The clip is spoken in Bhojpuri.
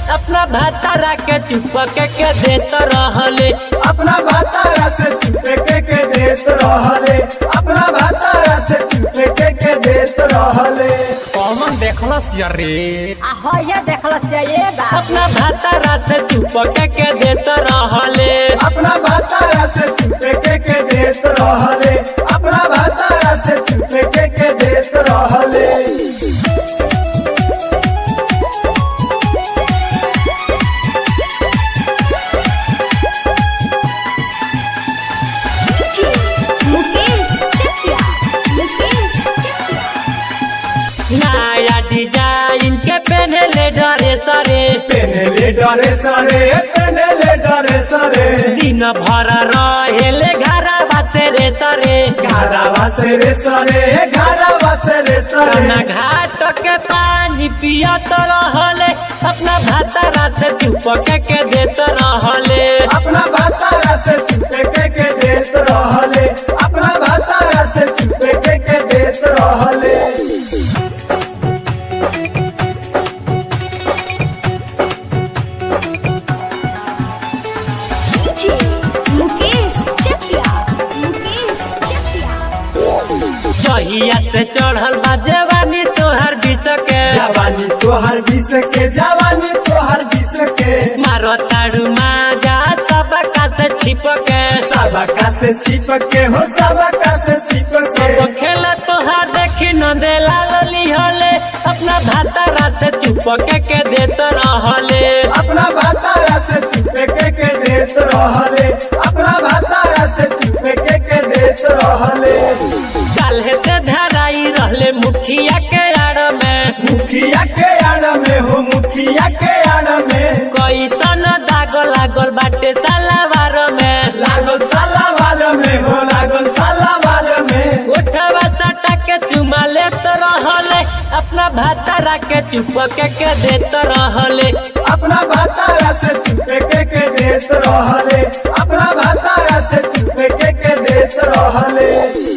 अपना भातारा के चुपके के देत रहले अपना भातारा से चुपे के के देत रहले अपना भातारा से चुपे के के देत रहले कौन देखलस यार रे आ होया देखलस ये बात अपना भातारा से चुपके के देत रहले अपना भातारा से चुपे के के देत रहले अपना भातारा से चुपे के के देत रहले मुकेश चकिया मुकेश चकिया नया डिजाइन के पहनले डरे सरे पेनले डरे सरे पेनले डरे सरे दिन भर रहेले घरा बाते रे तरे घारावा से रे सरे घारावा से रे सरे ना घाट के पानी पियत रहले अपना भातारा से चुपके के देत रहले अपना भातारा से चुपे के के देत रहले अपना भातारा से चुपे के के देत रहले मुकेश चकिया मुकेश चकिया जहिया से चढ़ल बा जवानी तोहर बिस के जवानी तोहर बीस के जवानी तोहर बीस के मारो ताड़ू माजा सब का से छिप के सबका से छिप के हो सबका से छिप के सब खेला तोहार देखी न दे लाली हले अपना भातारा से चुपके के देत रहले अपना भातारा से चुपे के के देत रहले अपना भातारा से चुपे के के देत रहले काल्हे से धराई रहले मुखिया के आड़ में मुखिया के आड़ में हो मुखिया के आड़ में कैसन दाग लागल बाटे सलावार में लागल सालावार में हो लागल सालावार में उठवा सटा के चुमा लेत रहले अपना भातारा के चुपके के देत रहले अपना भातारा से चुपे के के देत रहले अपना भातारा से चुपे के के देत रहले